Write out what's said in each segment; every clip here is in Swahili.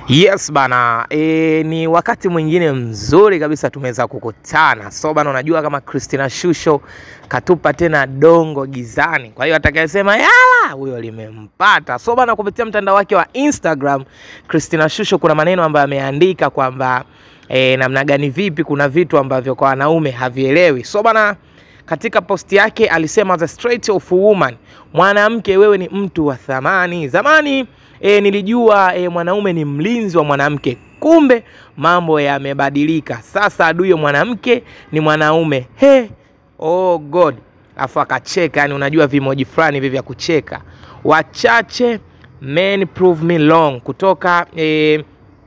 Yes bana e, ni wakati mwingine mzuri kabisa tumeweza kukutana. So bana, unajua kama Christina Shusho katupa tena dongo gizani, kwa hiyo atakayesema yala huyo limempata. So bana, kupitia mtandao wake wa Instagram Christina Shusho kuna maneno ambayo ameandika kwamba e, namna gani, vipi, kuna vitu ambavyo kwa wanaume havielewi. So bana katika posti yake alisema the straight of woman, mwanamke wewe ni mtu wa thamani. Zamani e, nilijua e, mwanaume ni mlinzi wa mwanamke, kumbe mambo yamebadilika. Sasa adui wa mwanamke ni mwanaume. He, oh God! Afu akacheka, yani unajua vimoji fulani hivi vya kucheka. Wachache men prove me wrong kutoka e,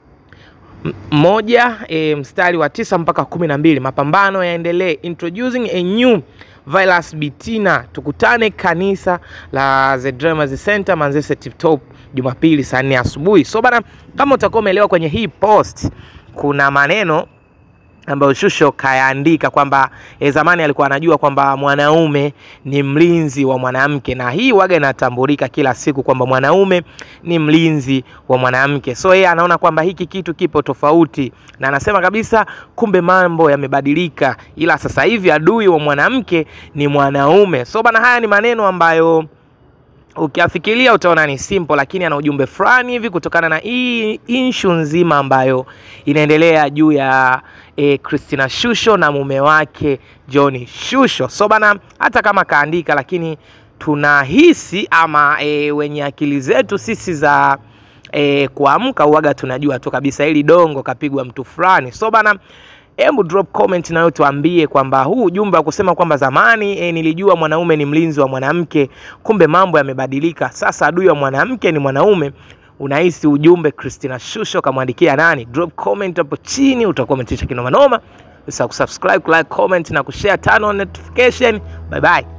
moja e, mstari wa tisa mpaka kumi na mbili mapambano yaendelee. Introducing a new virus Bitina. Tukutane kanisa la The Dreamers Center Manzese Tip Top Jumapili saa nne asubuhi. So bana, kama utakuwa umeelewa kwenye hii post kuna maneno ambayo Shusho kayaandika kwamba e, zamani alikuwa anajua kwamba mwanaume ni mlinzi wa mwanamke, na hii waga inatambulika kila siku kwamba mwanaume ni mlinzi wa mwanamke. So yeye anaona kwamba hiki kitu kipo tofauti, na anasema kabisa, kumbe mambo yamebadilika, ila sasa hivi adui wa mwanamke ni mwanaume. So bana, haya ni maneno ambayo ukiafikiria utaona ni simple, lakini ana ujumbe fulani hivi kutokana na hii inshu nzima ambayo inaendelea juu ya e, Christina Shusho na mume wake John Shusho. So bana, hata kama kaandika, lakini tunahisi ama e, wenye akili zetu sisi za e, kuamka uwaga tunajua tu kabisa hili dongo kapigwa mtu fulani. So bana Hebu drop comment nayo tuambie kwamba huu ujumbe wa kusema kwamba zamani e, nilijua mwanaume ni mlinzi wa mwanamke, kumbe mambo yamebadilika, sasa adui wa mwanamke ni mwanaume. Unahisi ujumbe Christina Shusho kamwandikia nani? Drop comment hapo chini, utakuwa umetisha kinoma noma. Usisahau kusubscribe, like, comment na kushare, turn on notification. Bye bye.